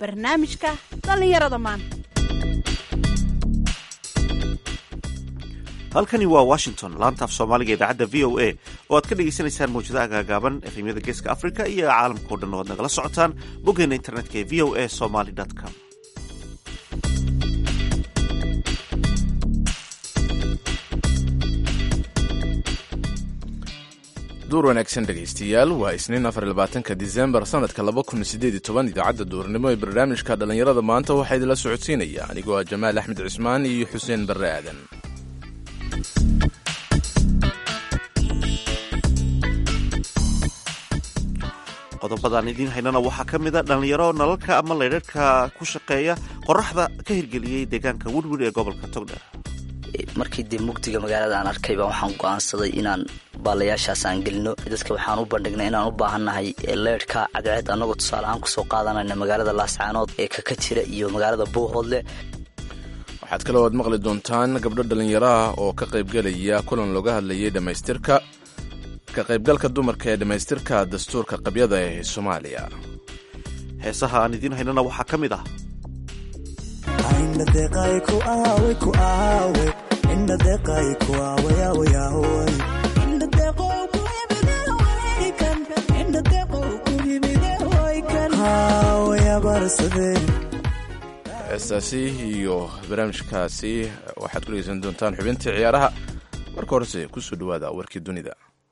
barnaamijka dhallinyarada maanta halkani waa washington laantaaf soomaaliga idaacadda v o a oo aad ka dhagaysanaysaan mawjadaha gaagaaban efemyada geeska africa iyo caalamkao dhan oo aad nagala socotaan boggeena internetka ee v o a somaly com duur wanaagsan dhegaystayaal waa isniin afar labaatanka disembar sanadka laba kun sideed iyo toban idaacadda duurnimo ee barnaamijka dhallinyarada maanta waxaa idinla socodsiinaya anigoo ah jamaal axmed cismaan iyo xuseen barre aadan qodobadaan idiin haynana waxaa ka mid a dhallinyaro nalalka ama laydharhka ku shaqeeya qoraxda ka hirgeliyey deegaanka werwer ee gobolka togdheer markii dee mugdiga magaalada aan arkay baa waxaan go-aansaday inaan baalayaashaas aan gelino dadka waxaan u bandhignay inaan u baahannahay leydhka cadceed annagoo tusaale ahaan kusoo qaadanayna magaalada laascaanood ee kaka jira iyo magaalada buuhoodle waxaad kaloo aad maqli doontaan gabdho dhallinyaro ah oo ka qaybgelaya kulan looga hadlayay dhammaystirka ka qaybgalka dumarka ee dhammaystirka dastuurka qabyada ee soomaaliya heesaha aan idiin haynana waxaa ka mid ah heestaasi iyo barnaamijkaasi waxaad ku dhegeysan doontaan xubintii ciyaaraha marka horese kusoo dhawaada warkii dunida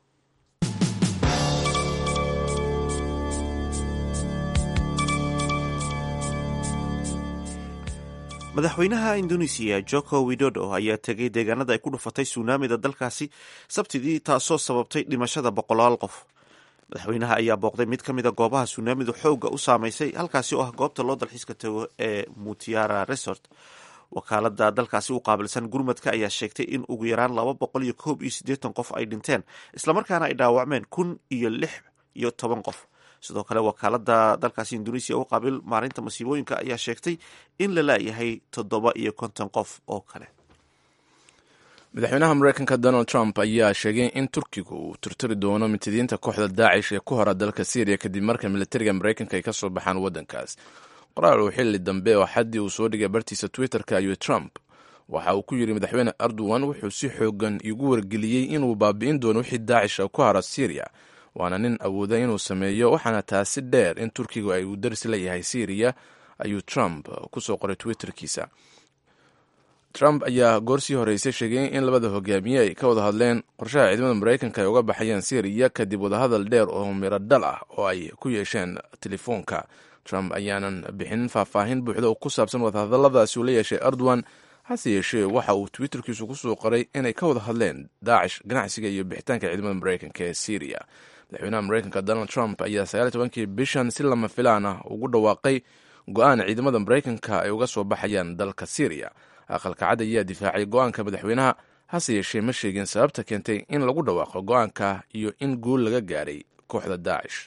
madaxweynaha indonesiya joko widodo ayaa tegay deegaanada ay ku dhufatay suunaamida dalkaasi sabtidii taasoo sababtay dhimashada boqolaal qof madaxweynaha ayaa booqday mid ka mida goobaha suunaamidu xoogga u saamaysay halkaasi oo ah goobta loo dalxiiska tago ee mutiara resort wakaalada dalkaasi u qaabilsan gurmadka ayaa sheegtay in ugu yaraan laba boqol iyo koob iyo siddeetan qof ay dhinteen islamarkaana ay dhaawacmeen kun iyo lix iyo toban qof sidoo kale wakaalada dalkaasi indonesiya u qaabil maalinta masiibooyinka ayaa sheegtay in la laayahay toddoba iyo konton qof oo kale madaxweynaha mareykanka donald trump ayaa sheegay in turkigu uu tirtiri doono mitidiinta kooxda daacish ee ku hora dalka syriya kadib marka militariga mareykanka ay ka soo baxaan waddankaas qoraal uu xilli dambe oo xaddii uu soo dhigay bartiisa twitterka ayuu trump waxa uu ku yidhi madaxweyne erdogan wuxuu si xoogan igu wargeliyey inuu baabi'in doono wixii daacisha ku hara syriya waana nin awooda inuu sameeyo waxaana taasi dheer in turkigu ay uu daris leeyahay syriya ayuu trump kusoo qoray twitterkiisa trump ayaa goorsii horeysay sheegay in labada hogaamiye ay ka wada hadleen qorshaha ciidamada mareykanka ay uga baxayaan syriya kadib wadahadal dheer oo miro dhal ah oo ay ku yeesheen telefoonka trump ayaanan bixinin faahfaahin buuxda oo ku saabsan wadahadaladaasi uu la yeeshay erdogan hase yeeshee waxa uu twitterkiisu kusoo qoray inay ka wada hadleen daacish ganacsiga iyo bixitaanka ciidamada mareykanka ee syriya madaxweynaha mareykanka donald trump ayaa sagaal iyo tobankii bishan si lama filaan ah ugu dhawaaqay go-aan ciidamada mareykanka ay uga soo baxayaan dalka syriya aqalka cad ayaa difaacay go-aanka madaxweynaha hase yeeshee ma sheegin sababta keentay in lagu dhawaaqo go-aanka iyo in guul laga gaaray kooxda daacish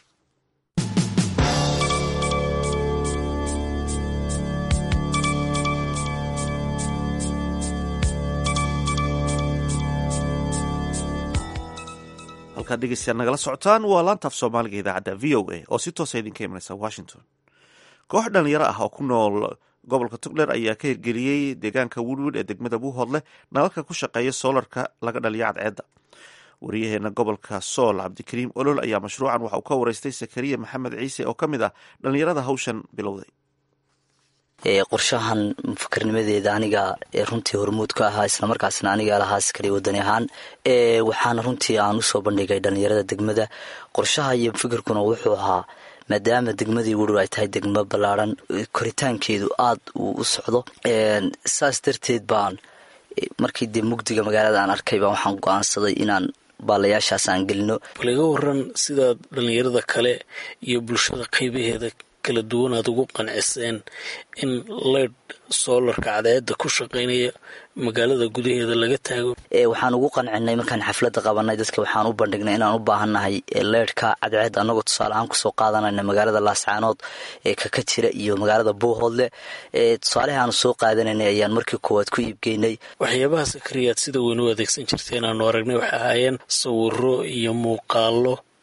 halkaad dhegeystayaal nagala socotaan waa laantaaf soomaaliga idaacadda v o a oo si toosa idinka imanaysa washington koox dhalinyaro ah oo ku nool gobolka togdheer ayaa ka hirgeliyey deegaanka werwer ee degmada buuhoodle nalalka ku shaqeeya soolarka laga dhaliyo cadceedda wariyaheena gobolka sool cabdikariim olol ayaa mashruucan waxa uu ka wareystay sakariya maxamed ciise oo ka mid ah dhalinyarada hawshan bilowday qorshahan mufakarnimadeeda aniga runtii hormuud ka ahaa islamarkaasna aniga lahaa askari wadani ahaan waxaana runtii aan usoo bandhigay dhalinyarada degmada qorshaha iyo fikirkuna wuxuu ahaa maadaama degmadii werwer ay tahay degmo ballaaran koritaankeedu aad uu u socdo saas darteed baan markii dee mugdiga magaalada aan arkay baa waxaan go-aansaday inaan baalayaashaas aan gelino bal iga waran sida dhalinyarada kale iyo bulshada qaybaheeda kala duwan aad ugu qanciseen in leydh soolarka cadeeda ku shaqaynaya magaalada gudaheeda laga taago waxaan ugu qancinay markaan xafladda qabanay dadka waxaan u bandhignay inaan u baahannahay leydhka cadceed annagoo tusaale ahaan kusoo qaadanayna magaalada laascaanood ee kaka jira iyo magaalada buuhoodle tusaalehi aanu soo qaadanaynay ayaan markii koowaad ku iibgeynay waxyaabaha sakariyaad sida weyn u adeegsan jirteen aanu aragnay waxay ahaayeen sawiro iyo muuqaalo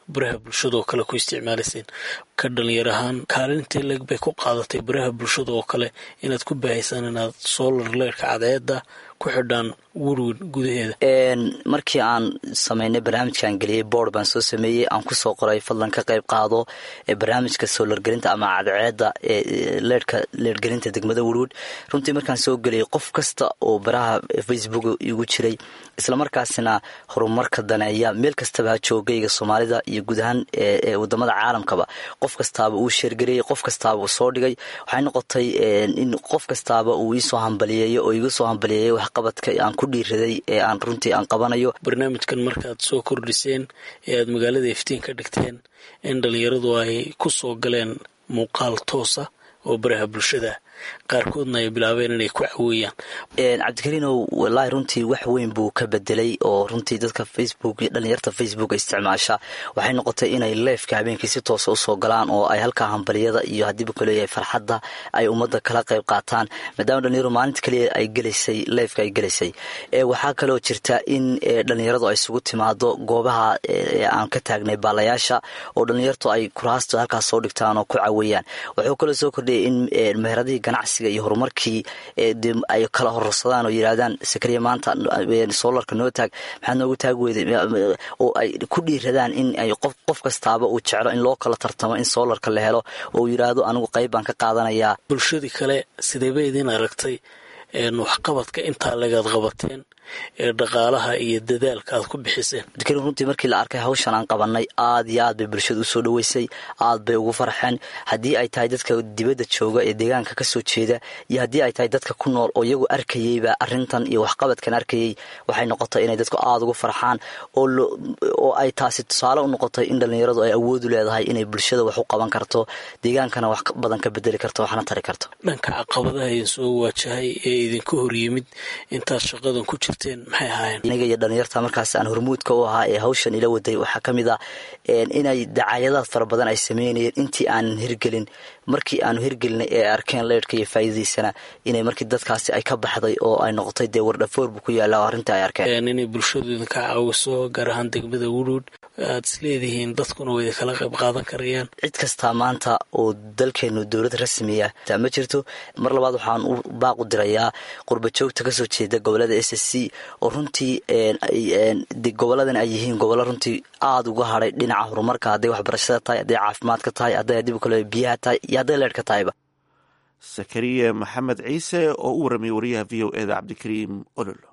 baraha bulshada oo kale ku isticmaalayseen ka dhalinyar ahaan kaalintee leg bay ku qaadatay baraha bulshada oo kale inaad ku baahaysaan inaad solar leerka cadeeda ku xidhaan werwer gudaheeda markii aan sameynay barnaamijkaan geliyey boord baan soo sameeyey aan kusoo qoray fadlan ka qayb qaado barnaamijka soolargelinta ama cadceeda leerhka leerhgelinta degmada werwood runtii markaan soo geliyay qof kasta oo baraha facebook igu jiray islamarkaasina horumarka daneeya meel kastaba ha joogayga soomaalida iyo guud ahaan wadamada caalamkaba qof kastaaba uu sheergareyey qof kastaaba uu soo dhigay waxay noqotay in qof kastaaba uu iisoo hambaliyeeyo oo iga soo hambaliyeeyo waxqabadka aan ku dhiiraday ee aan runtii aan qabanayo barnaamijkan markaad soo kordhiseen ee aad magaalada iftiin ka dhigteen in dhalinyaradu ay ku soo galeen muuqaal toosa oo baraha bulshada qaarkoodna ay bilaabeen inay ku caweeyaan cabdikariinow wallaahi runtii wax weyn buu ka bedelay oo runtii dadka facebook dhalinyarta facebook isticmaasha waxay noqotay inay leefka habeenkii si toosa usoo galaan oo ay halkaa hambaliyada iyo haddiibu kaleeyahay farxadda ay ummadda kala qayb qaataan maadaama dhalinyaradu maalinta kaliya ay gelaysay leefka ay gelaysay waxaa kaloo jirta in dhalinyaradu ay isugu timaado goobaha aan ka taagnay baalayaasha oo dhalinyartu ay kuraasta halkaas soo dhigtaan oo ku caweeyaan wuxuu kaloo soo kordhiyay in meheradihii ganacsiga iyo horumarkii ay kala hororsadaan oo yidhaahdaan sakariya maanta soolarka noo taag maxaad noogu taag weyday oo ay ku dhiiradaan in ay qof kastaaba uu jeclo in loo kala tartamo in soolarka la helo oo yidhaahdo anigu qayb baan ka qaadanayaa bulshadii kale sidee bay idin aragtay waxqabadka intaa lagaad qabateen ee dhaqaalaha iyo dadaalka aad ku bixiseen abdikariin runtii markii la arkay hawshan aan qabanay aad iyo aad bay bulshada usoo dhaweysay aad bay ugu farxeen haddii ay tahay dadka dibadda jooga ee deegaanka kasoo jeeda iyo haddii ay tahay dadka ku nool oo iyagu arkayeyba arintan iyo waxqabadkan arkayey waxay noqotay inay dadku aada ugu farxaan oo ay taasi tusaale u noqotay in dhallinyaradu ay awoodu leedahay inay bulshada wax u qaban karto deegaankana wax badan ka bedeli karto waxna tari karto dhanka caqabadaha idin soo waajahay ee idinka hor yimid intaad shaqadan ku jirteen maxay ahaayeen aniga iyo dhalinyarta markaas aan hormuudka u ahaa ee hawshan ila waday waxaa ka mid ah inay dacaayadaad fara badan ay sameynayeen intii aanan hirgelin markii aanu hirgelinay ee arkeen leyrhka iyo faa'iidadiisana inay markii dadkaasi ay ka baxday oo ay noqotay dee wardhafoor buu ku yaalla oo arrinta ay arkeen inay bulshadu idinka caawiso gaar ahaan degmada wudhuud aad isleedihiin dadkuna way idinkala qayb qaadan karayaan cid kastaa maanta oo dalkeenu dowlad rasmiya ma jirto mar labaad waxaan u baaqu dirayaa qurba joogta kasoo jeeda gobolada s s c oo runtii goboladan ay yihiin gobollo runtii aada uga hadhay dhinaca horumarka hadday waxbarashada tahay hadday caafimaadka tahay hadday hadib kale biyaha tahay iyo hadday leerhka tahayba sakariya maxamed ciise oo u warramay wariyaha v o eda cabdikariim ololo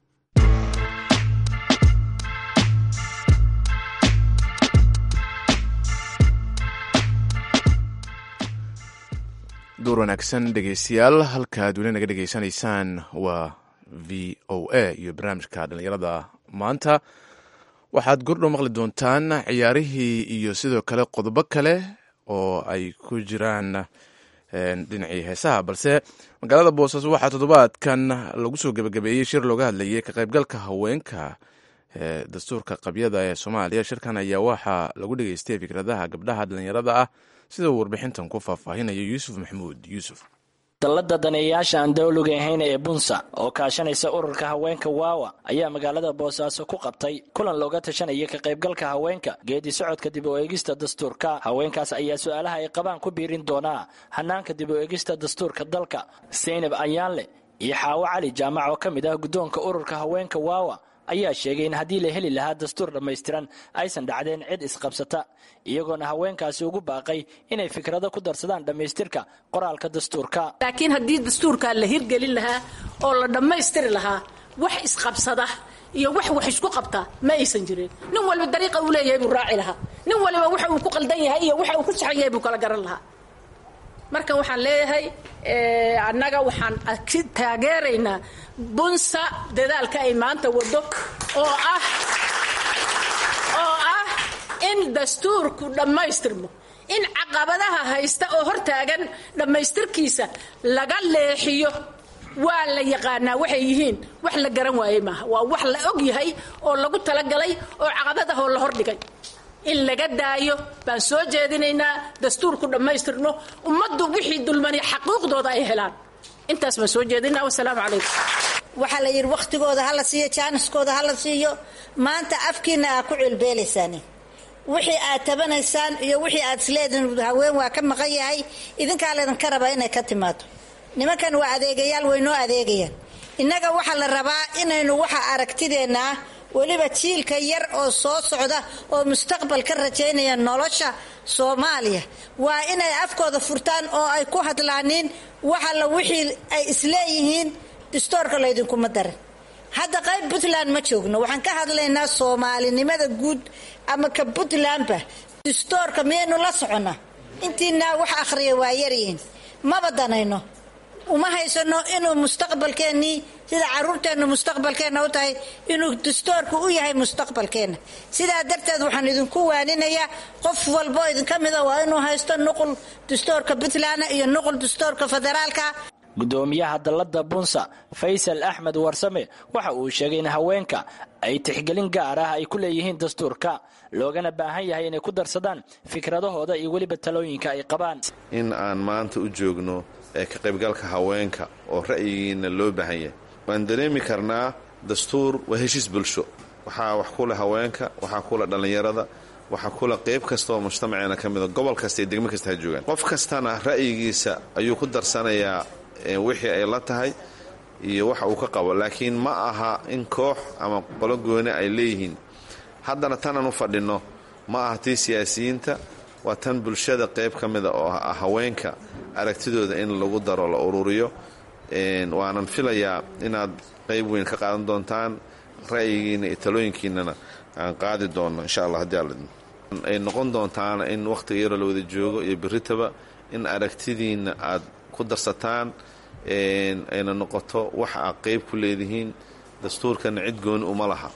duur wanaagsan dhegeystayaal halkaad weli naga dhegeysanaysaan waa v o a iyo barnaamijka dhallinyarada maanta waxaad gordhow maqli doontaan ciyaarihii iyo sidoo kale qodobo kale oo ay ku jiraan dhinacii heesaha balse magaalada boosaaso waxaa toddobaadkan lagu soo gebagabeeyey shir looga hadlayay ka qaybgalka haweenka ee dastuurka qabyada ee soomaaliya shirkan ayaa waxaa lagu dhegeystay fikradaha gabdhaha dhallinyarada ah sida uu warbixintan ku faahfaahinayo yuusuf maxamuud yuusuf dallada daneeyayaasha aan dawliga ahayn ee bunsa oo kaashanaysa ururka haweenka waawa ayaa magaalada boosaaso ku qabtay kulan looga tashanaya ka qaybgalka haweenka geedi socodka dib u eegista dastuurka haweenkaas ayaa su-aalaha ay qabaan ku biirin doonaa hanaanka dib u eegista dastuurka dalka saynab ayaanle iyo xaawo cali jaamac oo ka mid ah guddoonka ururka haweenka waawa ayaa sheegay in haddii la heli lahaa dastuur dhammaystiran aysan dhacdeen cid isqabsata iyagoona haweenkaasi ugu baaqay inay fikrado ku darsadaan dhammaystirka qoraalka dastuurka laakiin haddii dastuurkaa la hirgelin lahaa oo la dhammaystiri lahaa wax isqabsada iyo wax wax isku qabta ma aysan jirin nin walba dariiqa uu leeyahay buu raaci lahaa nin waliba waxa uu ku qaldan yahay iyo waxa uu ku saxan yahay buu kala garan lahaa marka waxaan leeyahay annaga waxaan taageeraynaa bunsa dadaalka ay maanta wado oo ah oo ah in dastuurku dhammaystirmo in caqabadaha haysta oo hortaagan dhammaystirkiisa laga leexiyo waa la yaqaanaa waxay yihiin wax la garan waayey maaha waa wax la og yahay oo lagu talagalay oo caqabadahoo la hordhigay in laga daayo baan soo jeedinaynaa dastuurku dhammaystirno ummaddu wixii dulmani xaquuqdooda ay helaan intaas baan soo jeedinaa wasalaamu calaykum waxaa la yidhi wakhtigooda hala siiyo jaaniskooda hala siiyo maanta afkiina aa ku cilbeelaysaan wixii aad tabanaysaan iyo wixii aad isleedihin haween waa ka maqan yahay idinkaa laydinka rabaa inay ka timaado nimankan waa adeegayaal way noo adeegayaan innaga waxaa la rabaa inaynu waxa aragtideenna ah weliba jiilka yar oo soo socda oo mustaqbal ka rajaynaya nolosha soomaaliya waa inay afkooda furtaan oo ay ku hadlaaniin waxalla wixii ay isleeyihiin distoorka laydinkuma darin hadda qayb puntland ma joogno waxaan ka hadlaynaa soomaalinimada guud ama ka puntlandba distoorka miyaynu la soconnaa intiinaa wax akhriya waa yaryihiin maba danayno uma haysano inuu mustaqbalkeennii sida caruurteennu mustaqbalkeenna u tahay inuu dastoorku u yahay mustaqbalkeenna sidaa darteed waxaan idinku waaninayaa qof walboo idinka mida waa inuu haysto nuqul dastoorka puntland iyo nuqul dastoorka federaalka gudoomiyaha dalladda bunsa faysal axmed warsame waxa uu sheegay in haweenka ay tixgelin gaar ah ay ku leeyihiin dastuurka loogana baahan yahay inay ku darsadaan fikradahooda iyo weliba talooyinka ay qabaan in aan maanta u joogno ee ka qaybgalka haweenka oo ra'yigiina loo baahan yahay waan dareemi karnaa dastuur waa heshiis bulsho waxaa wax ku leh haweenka waxaa ku leh dhallinyarada waxaa kula qayb kasta oo mujtamaceena ka mida gobol kasta iyo degmo kasta ha joogaan qof kastana ra'yigiisa ayuu ku darsanayaa wixii ay la tahay iyo waxa uu ka qabo laakiin ma aha in koox ama qolo gooni ay leeyihiin haddana tanaan u fadhinno ma aha tii siyaasiyiinta waa tan bulshada qayb ka mida oo ah haweenka aragtidooda in lagu daro la ururiyo waanan filayaa inaad qayb weyn ka qaadan doontaan ra'yigiina iyo talooyinkiinana aan qaadi doonno insha allah haddii alla ay noqon doontaana in wakhtiga yaroo la wada joogo iyo berritaba in aragtidiinna aad ku darsataan ayna noqoto waxa aad qayb ku leedihiin dastuurkana cid gooni uma laha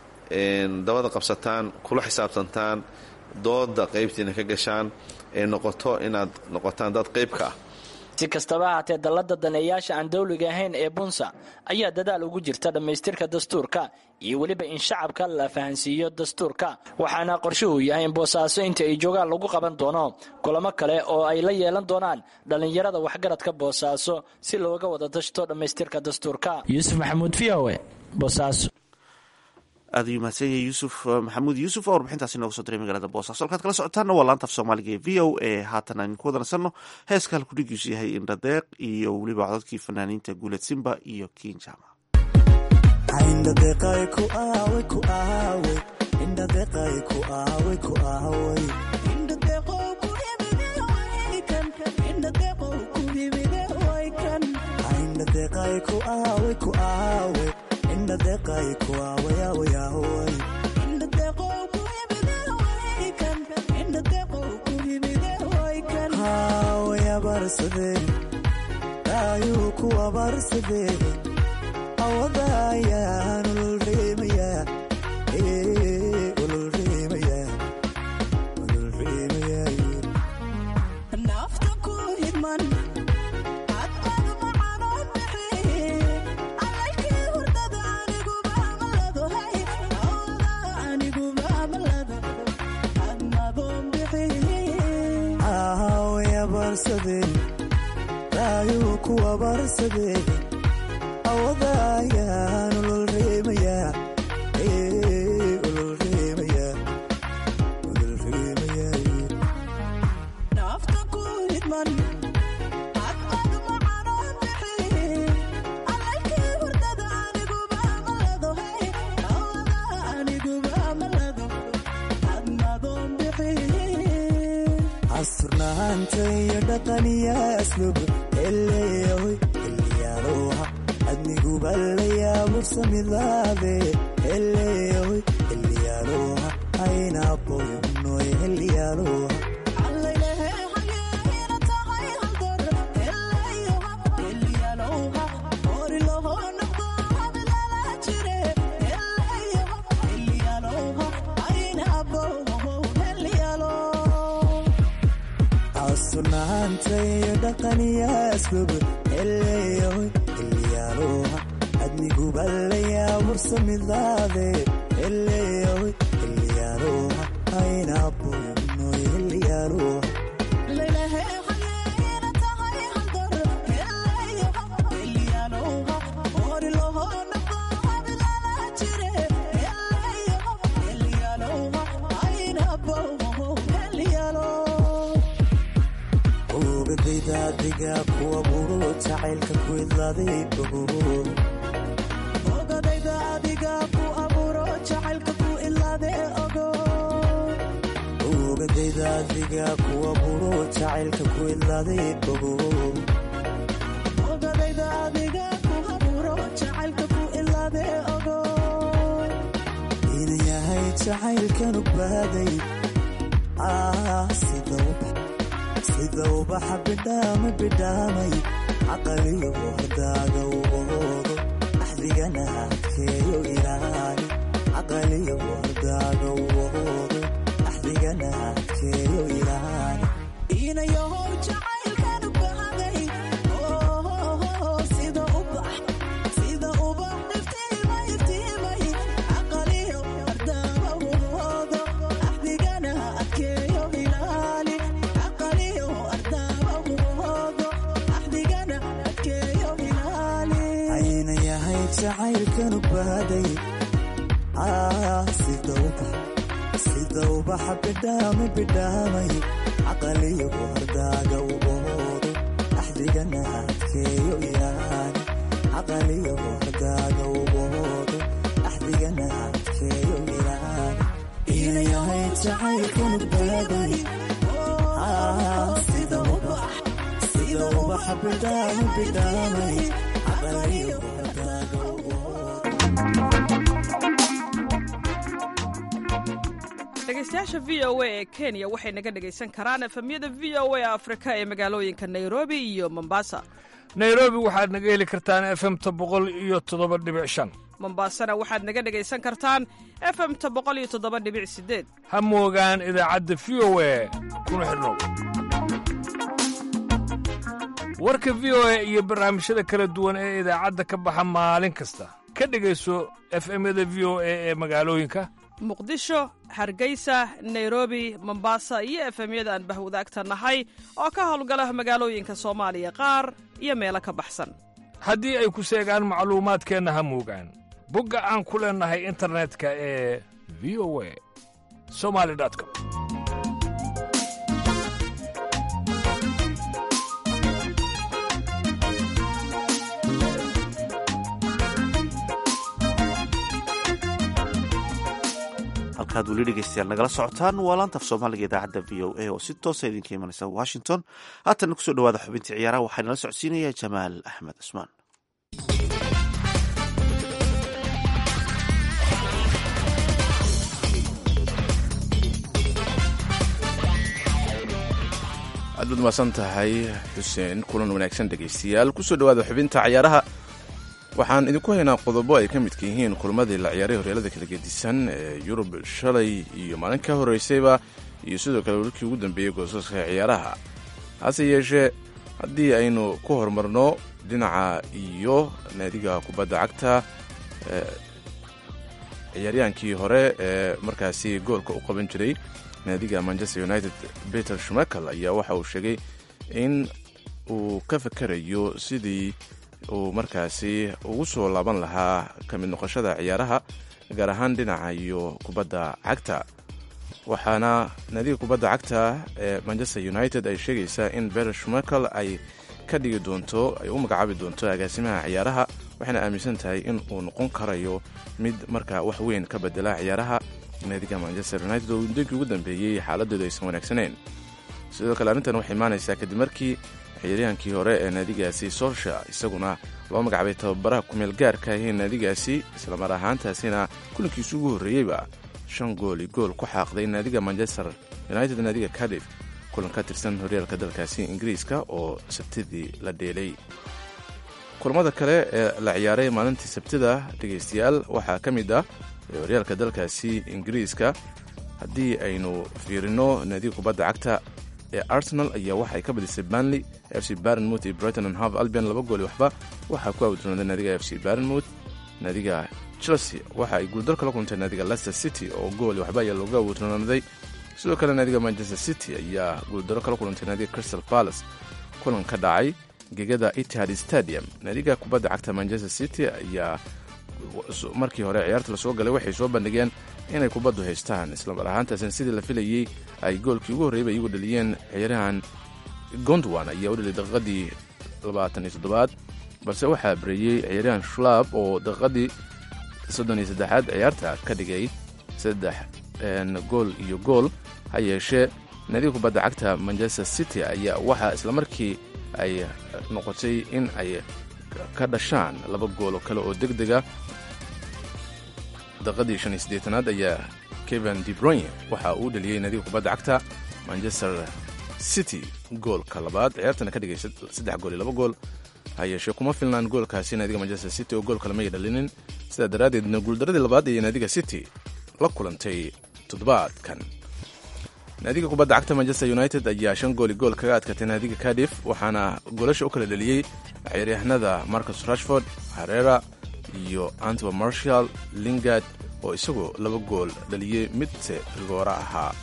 dabada qabsataan kula xisaabtantaan dooda qaybtiina ka gashaan ay noqoto inaad noqotaan dad qayb ka ah si kastaba ahaatee dallada daneeyaasha aan dawliga ahayn ee bunsa ayaa dadaal ugu jirta dhammaystirka dastuurka iyo weliba in shacabka la fahansiiyo dastuurka waxaana qorshuhu yahay in boosaaso inta ay joogaan lagu qaban doono kulamo kale oo ay la yeelan doonaan dhallinyarada waxgaradka boosaaso si looga wada dashto dhammaystirka dastuurka yuusuf maxamuud v o e boosaaso aad ayuu mahadsan yahay yuusuf maxamuud yuusuf oo warbixintaasi nooga soo diray magaalada boosaaso halkaad kala socotaanna waa laanta af soomaaliga ee v o e haatan aan ku wada nasanno heeska halkudhigiisu yahay indhadeeq iyo weliba codadkii fanaaniinta guuled simba iyo kiinjama Love. adiga kuwa buro jacaylka ku idlaaday ogo ogadayda adiga ku aburo jacaylka ku idlaade ogo ogadayda adiga kuwa buro jacaylka ku idlaaday ogo ogadayda adiga ku aburo jacaylka ku idlaade ogo ina yahay jacaylkan u baaday sida ubaxa bidhaama bidhaamay caqaliyo hordaaga uboodo axdigana adkeeyo ilaali caqaliyo hordaaga uboodo axdigana adkeeyo ilaali inayahow jacaylkan u baaday sida ubax sida ubax iftiimay iftiimay caqaliyo hordaama uboodo axdigana adkeeyo ilaali caqaliyo hordaama uboodo axdigana adkeeyo ilaali ayna yahay jacaylkan u baaday sida ubax sida ubaxa bidhaama bidhaamay caqaliyo hordaaga uboodo axdigana adkeeyo ilaali caqaliyo hordaaga uboodo axdigana adkeeyo ilaali ina yahay jacaylkan u baaday sida ubax sida ubaxa bidhaama bidhaamay caqaliyo hordaaga dhegeystayaasha v o a ee kenya waxay naga dhegaysan karaan efemyada v o a afrika ee magaalooyinka nairobi iyo mombasa nairobi waxaad naga heli kartaan efemta boqol iyo toddoba dhibic shan mombasana waxaad naga dhegaysan kartaan efemta boqol iyo toddoba dhibic sideed ha moogaan idaacadda v o a kuna xidhnow warka v o a iyo barnaamijyada kala duwan ee idaacadda ka baxa maalin kasta ka dhegayso efemyada v o a ee magaalooyinka muqdisho hargeysa nairobi mombasa iyo efemyada aan bahwadaagta nahay oo ka howlgala magaalooyinka soomaaliya qaar iyo meelo ka baxsan haddii ay ku seegaan macluumaadkeenna ha moogaan bogga aan ku leennahay internetka ee v o a somali com halkaad weli dhegeystayaal nagala socotaan waa laantaf soomaaliga idaacadda v o a oo si toosa idinka imanaysa washington haatana kusoo dhawaada xubintii ciyaaraha waxaa nala socodsiinaya jamaal axmed cusmaan aad baad umaasan tahay xuseen kulan wanaagsan dhegaystayaal kusoo dhawaada xubinta cayaaraha waxaan idinku haynaa qodobo ay ka midka yihiin kulmadii la ciyaaray horyaalada kala gedisan ee yurub shalay iyo maalin ka horeysayba iyo sidoo kale warkii ugu dambeeyey goosaska ciyaaraha hase yeeshee haddii aynu ku horumarno dhinaca iyo naadiga kubadda cagta ciyaaryaankii hore ee markaasi goolka u qaban jiray naadiga manchester united peter schmekel ayaa waxa uu sheegay in uu ka fakerayo sidii uu markaasi ugu soo laaban lahaa ka mid noqoshada ciyaaraha gaar ahaan dhinaca iyo kubadda cagta waxaana naadiga kubadda cagta ee manchester united ay sheegaysaa in beter schmekel ay ka dhigi doonto ay u magacaabi doonto agaasimaha ciyaaraha waxayna aaminsan tahay in uu noqon karayo mid markaa wax weyn ka bedela ciyaaraha naadiga manchester united oo muddooyinkii ugu dambeeyey xaaladeedu aysan wanaagsaneyn sidoo kale arrintan waxay imaanaysaa kadib markii ciyaaryahankii hore ee naadigaasi solsha isaguna loo magacaabay tababaraha kumeel gaarka ahee naadigaasi islamar ahaantaasina kulankiisu ugu horreeyeyba shan gooli gool ku xaaqday naadiga manchester united naadiga cardiff kulan ka tirsan horyaalka dalkaasi ingiriiska oo sabtidii la dheelay kulamada kale ee la ciyaaray maalintii sabtida dhegaystayaal waxaa ka mid ah horyaalka dalkaasi ingiriiska haddii aynu fiirino naadiga kubadda cagta ee arsenal ayaa waxay ka badisay banley f c barenmouth iyo brighton and hove albion laba gooli waxba waxaa ku awdroonday naadiga f c barenmouth naadiga chelsea waxa ay guuldar kala kulantay naadiga leicester city oo gooli waxba ayaa looga awdroonaaday sidoo kale naadiga manchester city ayaa guuldaro kala kulantay naadiga crystal palace kulan ka dhacay gegada itihad stadium naadiga kubadda cagta manchester city ayaa markii hore ciyaarta lasoo galay waxay soo bandhigeen inay kubaddu haystaan islamar ahaantaasina sidii la filayey ay goolkii ugu horreeyba iyagu dhaliyeen ciyaarahan gondwan ayaa u dheliyay daqiiqadii labaatan iyo toddobaad balse waxaa bareeyey ciyaaryahan shlab oo daqiiqadii soddon iyo saddexaad ciyaarta ka dhigay saddex gool iyo gool ha yeeshee naadiga kubadda cagta manchester city ayaa waxaa islamarkii ay noqotay in ay ka dhashaan laba gool oo kale oo deg dega daqiiqadii shan iyo siddeetanaad ayaa kevin debroyn waxa uu dheliyey naadiga kubadda cagta manchester city goolka labaad ciyaartana ka dhigay saddex gool iyo laba gool ha yeeshee kuma filnaan goolkaasi naadiga manchester city oo gool kale may dhalinin sidaa daraaddeedna guuldaradii labaad ee naadiga city la kulantay toddobaadkan naadiga kubadda cagta manchester united ayaa shan gooli gool kaga adkatay naadiga cardiff waxaana goolasha u kala dheliyey ciyaaryahanada marcus rashford harera iyo antoa marshall lingard oo isagoo laba gool dhaliyey midse rigoora ahaa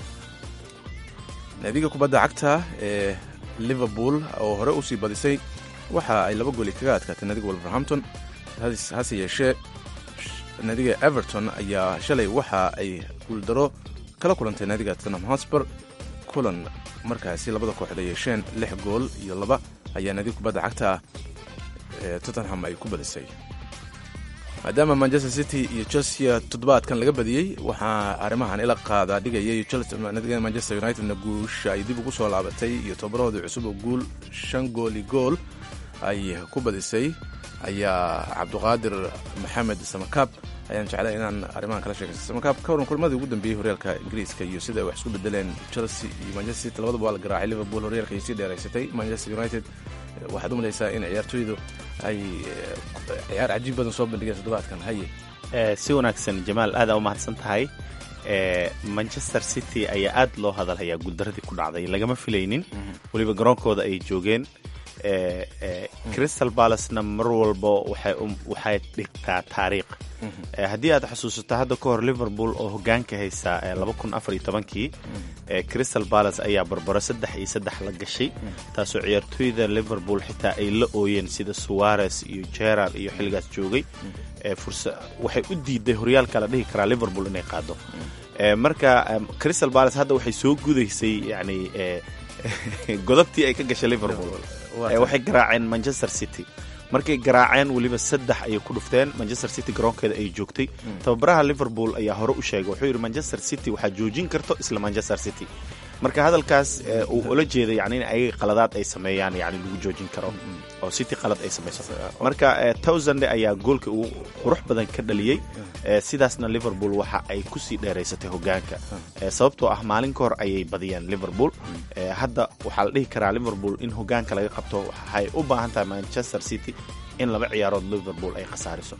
naadiga kubadda cagta ee liverpool oo hore usii badisay waxa ay laba gooli kaga adkaatay naadiga wolverhampton hase yeeshee naadiga everton ayaa shalay waxa ay guuldaro kala kulantay naadiga tottenham hotspur kulan markaasi labada kooxood ay yeesheen lix gool iyo laba ayaa naadiga kubadda cagta ee tottenham ay ku badisay maadaama manchester city iyo chelsea toddobaadkan laga badiyey waxaa arrimahan ila qaada dhigayay naadiga manchester unitedna guusha ay dib ugu soo laabatay iyo tobarahoodii cusub oo guul shan gooli gool ay ku badisay ayaa cabduqaadir maxamed samakaab ayaan jeclay inaan arrimahan kala sheekaysta samakaab ka waran kulmadii ugu dambeeyey horyaalka ingiriiska iyo sida ay wax isku bedeleen chelsea iyo manchester city labadaba waa la garaacay liverpool horyaalka ay sii dheeraysatay manchester united waxaad u malaysaa in ciyaartooydu ay ciyaar cajiib badan soo bandhigeen toddobaadkan haye si wanaagsan jamaal aada u mahadsan tahay manchester city ayaa aad loo hadalhayaa guuldaradii ku dhacday lagama filaynin weliba garoonkooda ay joogeen crystal balacena mar walba waxay dhigtaa taariikh haddii aad xusuusato hadda ka hor liverpool oo hogaanka haysa kii crystal balace ayaa barbaro saddex iyo saddex la gashay taasoo ciyaartooyda liverpool xitaa ay la ooyeen sida suwares iyo gerard iyo xilligaas joogay waxay u diiday horyaalka la dhihi karaa liverpool inay qaado marka crystal balace hadda waxay soo gudaysay yani godobtii ay ka gashay liverpool waxay garaaceen manchester city markay garaaceen weliba saddex ayay ku dhufteen manchester city garoonkeeda ay joogtay tababaraha liverpool ayaa hore u sheegay wuxuu yidhi manchester city waxaa joojin karto isla manchester city marka hadalkaas uu ula jeeda yani in ayaga qaladaad ay sameeyaan yani lagu joojin karo oo city qalad ay samayso marka towsande ayaa goolka uu qurux badan ka dhaliyey sidaasna liverpool waxa ay kusii dheeraysatay hogaanka sababtoo ah maalin ka hor ayay badiyeen liverpool hadda waxaa la dhihi karaa liverpool in hogaanka laga qabto waxay u baahan tahay manchester city in laba ciyaarood liverpool ay khasaariso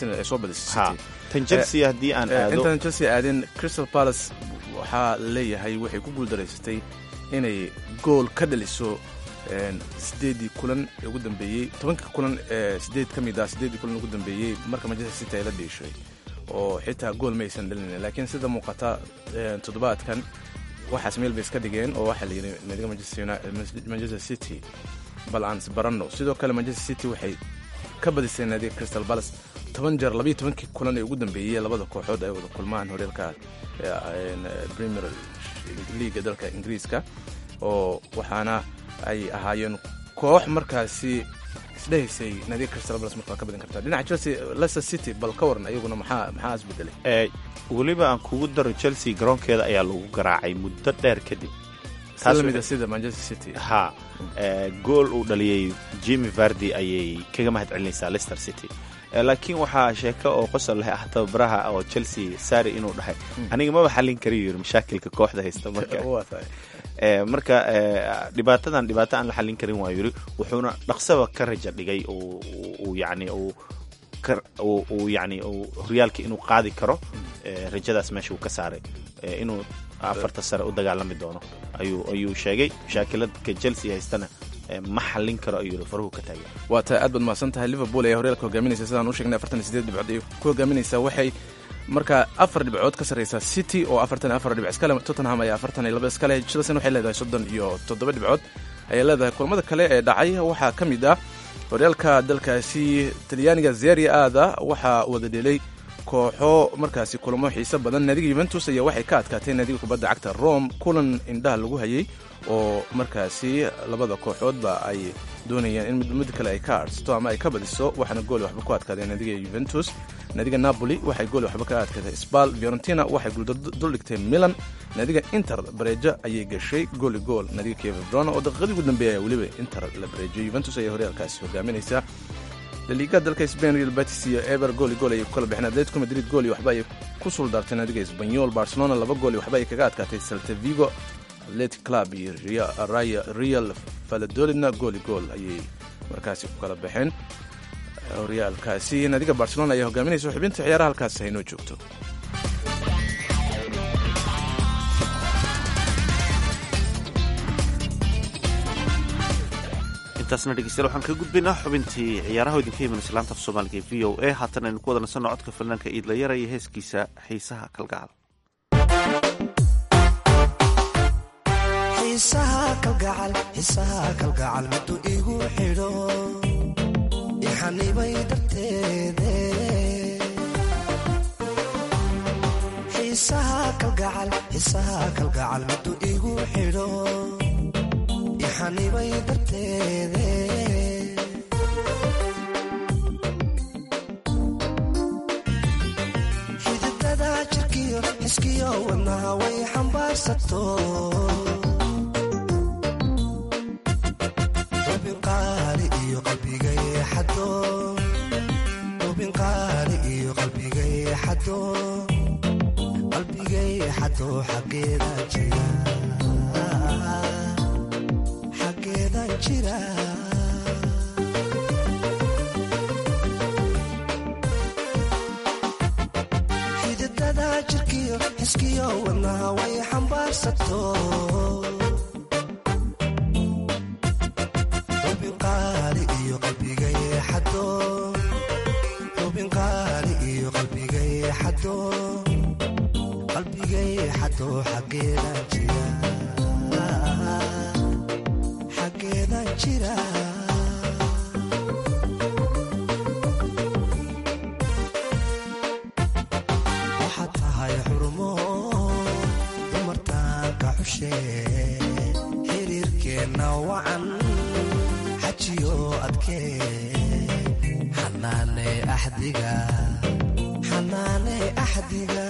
tan chelsea haddii aan aado intaan chelsea aadin crystal palace waxaa leeyahay waxay ku guuldaraysatay inay gool ka dhaliso sideedii kulan ee ugu dambeeyey tobankii kulan ee sideed ka mid ah sideedii kulan ugu dambeeyey marka manchester city ay la dhiishay oo xitaa gool ma aysan dhalinin laakiin sida muuqata toddobaadkan waxaas meel bay iska dhigeen oo waxaa la yidhi naadiga manchester city bal aan isbaranno sidoo kale manchester city waxay ka badisay naadiga crystal palace toban jeer labayo tobankii kulan ee ugu dambeeyey labada kooxood ay wada kulmaan horyaalka premier leaga dalka ingiriiska oo waxaana ay ahaayeen koox markaasi isdhehaysay naadiga crystal palace markaa ka badin kartaa dhinaca chelsea leicester city bal ka waran ayaguna maxaa maxaa isbedelay weliba aan kugu daro chelsea garoonkeeda ayaa lagu garaacay muddo dheer kadib lamida sida manchester city ha gool uu dhaliyey jimi vardi ayay kaga mahad celinaysaa leicester city laakiin waxaa sheeko oo qosol leh ah tababaraha oo chelsea sari inuu dhahay aniga maba xallin kariyo yiri mashaakilka kooxda haysta marka marka dhibaatadan dhibaato aan la xallin karin waa yiri wuxuuna dhaqsaba ka raja dhigay uu yani uu yani horyaalka inuu qaadi karo rajadaas meesha uu ka saaray inuu afarta sare u dagaalami doono ayuu sheegay mashaakiladka chelsea haystana ma xallin karo ayuu faruhu ka taagay waa tahay aad baad mahadsan tahay liverpool ayaa horyaalka hogaaminaysa sidaan u sheegnay afartan iyo sideed dhibcood ay ku hogaaminaysaa waxay markaa afar dhibcood ka sarreysaa city oo afartan iyo afar dhibic iskale tottenham ayaa afartan iyo laba iskale chelsea waxay leedahay soddon iyo toddoba dhibcood ayay leedahay kulamada kale ee dhacay waxaa ka mid ah horyaalka dalkaasi talyaaniga zeria aada waxaa wada dhelay kooxo markaasi kulamo xiiso badan naadiga yuventus ayaa waxay ka adkaatay naadiga kubadda cagta rome kulan indhaha lagu hayay oo markaasi labada kooxoodba ay doonayaan in mid kale ay ka arsato ama ay ka badiso waxaana gooli waxba ku adkaadeen naadiga yuventus naadiga napoli waxay gooli waxba ka adkaatay sbal fiorentina waxay guulduldhigtay milan naadiga inter bareejo ayay gashay gooli gool naadiga keverona oo daqiiqadii ugu dambeeya weliba inter la bareejiyay yuventus ayaa horyaalkaasi hogaaminaysa laliiga dalka spain real betis iyo eber gooli gool ayay ku kala baxeen atletico madrid gooli waxba ayay ku suldaartay naadiga esbanyol barcelona laba gooli waxba ayay kaga adkaatay celta vigo atletic club iyo real valadolidna gooli gool ayay markaasi ku kala baxeen horyaalkaasi naadiga barcelona ayaa hogaaminaysa xubinta ciyaaraha halkaas haynoo joogto intaasna dhegeystayaal waxaan kaga gudbaynaa xubintii ciyaaraha idinka iman islaanta af soomaaliga ee v o a haatan aynu ku wada nasanno codka fanaanka iidlayara iyo heeskiisa xiisaha kalgacal xiisaha kalgacal xiisaha kalgacal miduu igu xidho ixanibay darteede xiisaha kalgacal xiisaha kalgacal miduu igu xidho ixanibay darteede xididada jirkiyo xiskiyo wadnaha way xambaarsato ubinqaali iyo qalbigay xado ubinqaali iyo qalbigay xado qalbigay xado xaggeeda jira xaggeeda jira xididada jirkiyo xiskiyo wadnaha way xambaarsato ubinqaali iyo qalbigay xado ubinqaali iyo qalbigay xado qalbigay xado xaggeeda jira xaggeeda jira waxaad tahay xurmo dumartaanka xushe xiriirkeenna wacan xajiyo adkee xanaane axdiga xanaane axdiga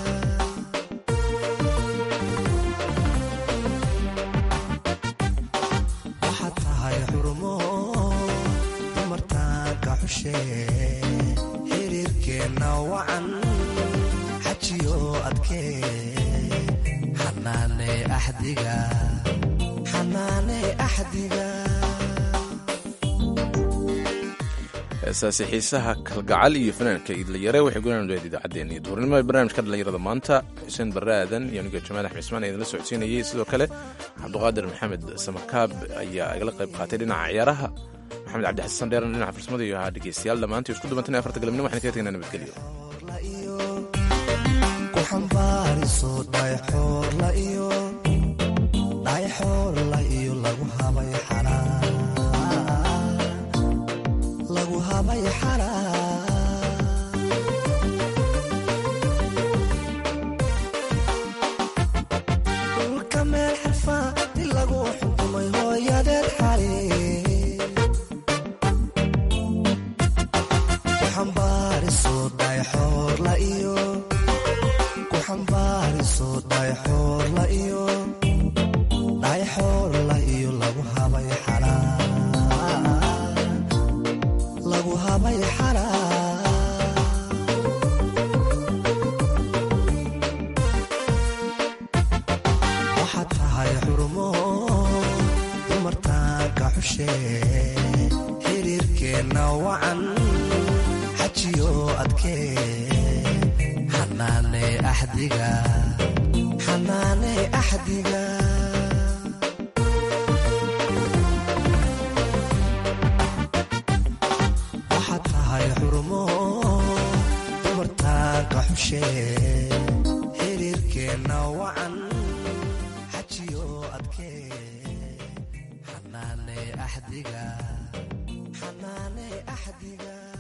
waxaad tahay xurmo dumartaanka xushe xiriirkeenna wacan xajiyo adkee xanaane axdiga xanaane axdiga heesaasi xiisaha kalgacal iyo fanaanka iidlayare waxay gudahan leed idaacaddeen iyo duurnimo ee barnaamijka dhallinyarada maanta xuseen barre aadan iyo aniga jamaal axmed ismaan idinla socodsiinayay sidoo kale cabduqaadir maxamed samakaab ayaa igala qayb qaatay dhinaca ciyaaraha maxamed cabdi xasan dheeran dhinaca farsamada iyo ahaa dhegeystayaal dhammaantii isku dubantan afarta galabnimo waxaan kaga tegnaa nabadgelyo ku xambaariso dhayxoorla iyo dhayxoorla iyo lagu habay xalaa lagu habay xalaa dhulka meel xarfaa di lagu xukumay hooyadeed xali ku xambaariso dhayxoorla iyo ku xambaariso dhayxoorla iyo dhayxoorla iyo lagu habay xalaa lagu habay xalaa waxaad tahay xurmo dumartaanka xushe xiriirkeenna wacan xajiyo adkee xanaane axdiga xanaane axdiga waxaad tahay xurmo dumartaanka xushe xiriirkeenna wacan xajiyo adkee xanaane axdiga xanaane axdiga